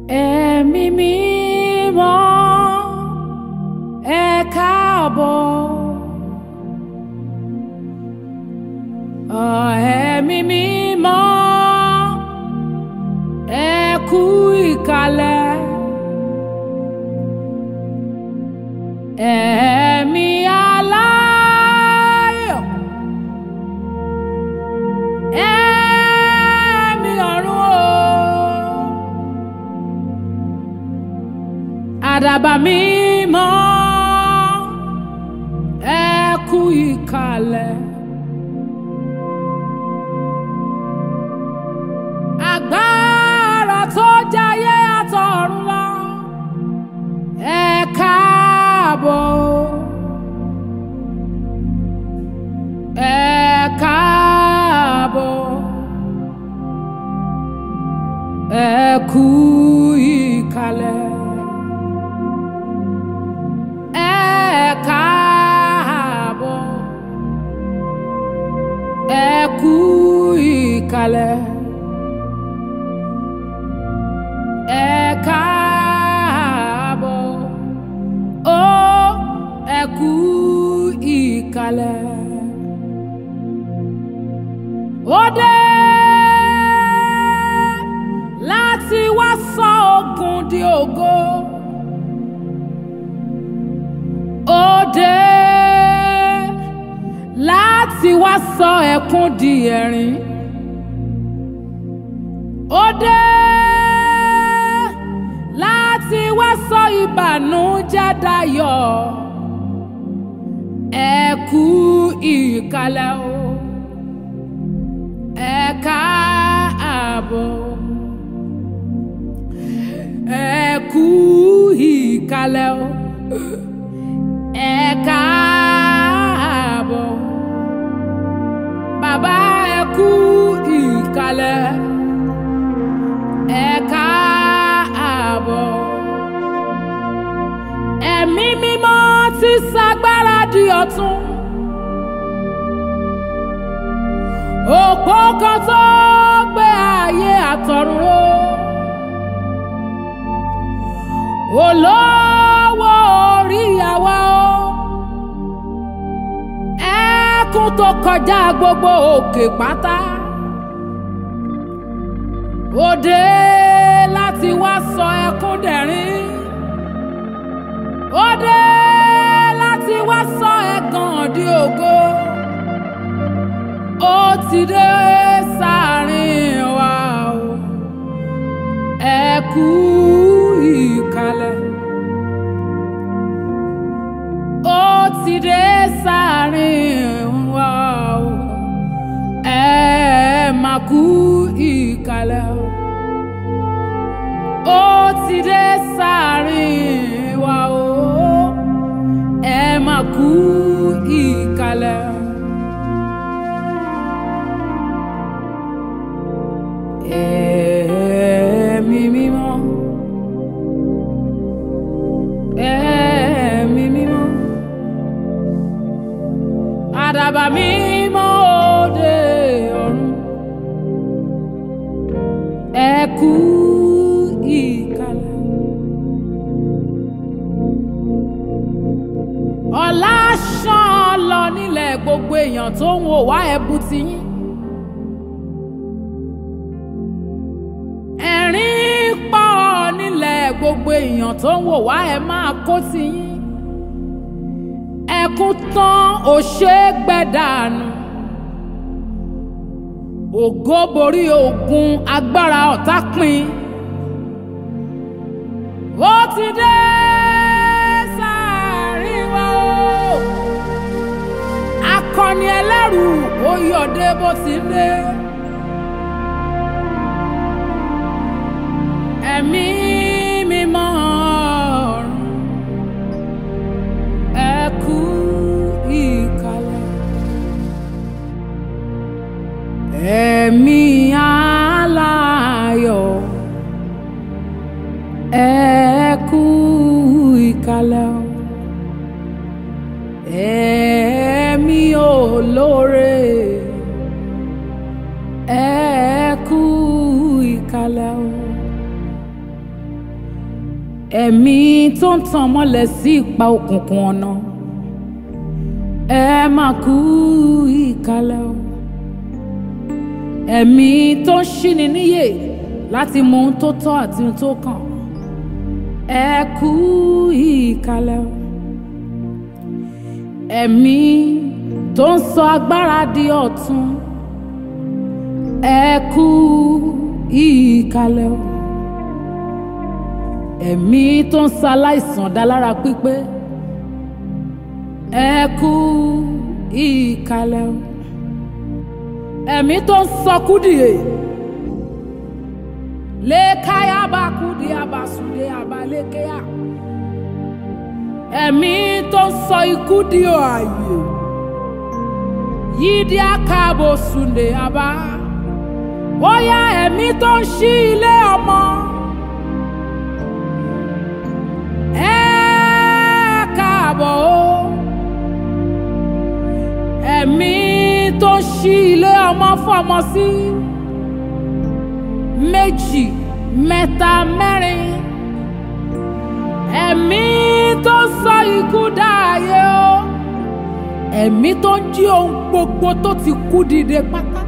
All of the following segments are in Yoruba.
Ẹ̀mí mímọ́ ẹ káàbọ̀. Ọ̀, Ẹ̀mí mímọ́ ẹ kú ìkàlẹ̀. Ẹ̀mí aláyọ̀. Ẹ̀mí ọ̀run o. Àdàbà mímọ́ ẹ kú ìkàlẹ̀. Agbára tó jayé àtọ̀run lọ ẹ káàbọ̀. Ẹ káàbọ̀. Ẹ kú ìkàlẹ̀. Ẹ káàbọ̀. Ẹ kú ìkàlẹ̀. Ẹ káàbọ̀. Ó ẹ kú ìkàlẹ̀. Ó dé láti wá sọ ogun di ògo. Ó dé láti wá sọ ẹkún di ẹ̀rín. Ó dé láti wá sọ ìbànújẹ́ dayọ̀. Ẹ kú ìkàlẹ̀ o. Ẹ káàbọ̀. Ẹ kú ìkàlẹ̀ o. Ẹ káàbọ̀. Bàbá ẹ kú ìkàlẹ̀. Ẹ káàbọ̀. Ẹ̀mí mímọ́ ti ṣagbára di ọ̀tun. Òpó kan tó gbé ayé àtọ̀run ró. Olówó orí àwa o. Ẹkún tó kọjá gbogbo òkè pátá. Ó dé láti wá sọ ẹkún dẹ̀rín. Ó dé láti wá sọ ẹ̀gàn di ògo. Ó ti dé sáàrin wa o. Ẹ kú ìkàlẹ̀. Ó ti dé sáàrin wa o. Ẹ má kú ìkàlẹ̀ o. Ó ti dé sáàrin wa o. Ẹ má kú ìkàlẹ̀ o. Ẹ̀mí mímọ́. Ẹ̀mí mímọ́. Àdàbà mímọ́ òde ọ̀run. Ẹ kú ìkàlẹ̀. Ọlá ṣàn lọ nílẹ̀ gbogbo èèyàn tó ń wò wá ẹ̀bù tiyín. ẹ̀rín pọ̀ nílẹ̀ gbogbo èèyàn tó ń wò wá ẹ máa kó tiyín ẹkún tán ò ṣe é gbẹ́dànù ògo borí ogun agbára ọ̀tá pin ó ti dé sáàrin wa o akọni ẹlẹ́rù ó yọ̀dé bó ti ń dé. ẹ̀mí mímọ́ ọ̀run ẹ kú ìkàlẹ̀. ẹ̀mí aláyọ̀ ẹ kú ìkàlẹ̀. ẹ̀mí olóore ẹ kú ìkàlẹ̀ o ẹ̀mí tó ń tàn mọ́lẹ̀ sí ipa òkùnkùn ọ̀nà ẹ máa kú ìkàlẹ̀ o ẹ̀mí tó ń ṣíni níyè láti mọ ohun tó tọ́ àti ohun tó kàn ẹ kú ìkàlẹ̀ o ẹ̀mí tó ń sọ agbára di ọ̀tun ẹ kú ìkàlẹ̀ o ẹ̀mí tó ń sa aláìsàn dá lára pípé ẹ kú ìkàlẹ̀ o ẹ̀mí tó ń sọ kúdìé lékáyà bá kúdìé abàsùdé abalékéyà ẹ̀mí tó ń sọ ikú di ààyè yídí àkàbò sùndé àbá ó yá ẹ̀mí tó ń ṣí ilé ọmọ ẹ káàbọ̀ o ẹ̀mí tó ń ṣí ilé ọmọ fọmọ sí méjì mẹ́ta mẹ́rin ẹ̀mí tó ń sọ ikú dáàyè o ẹ̀mí tó ń jí ohun gbogbo tó ti kú dìde pátá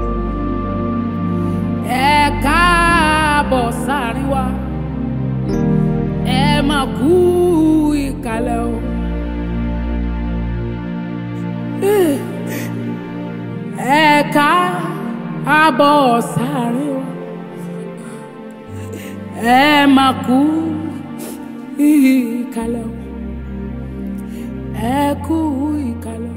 ẹ káàbọ̀ sáàrin wa ẹ máa kú ìkàlẹ̀ o. ẹ káàbọ̀ sáàrin wa ẹ máa kú ìkàlẹ̀ o ẹ kú ìkàlẹ̀ o.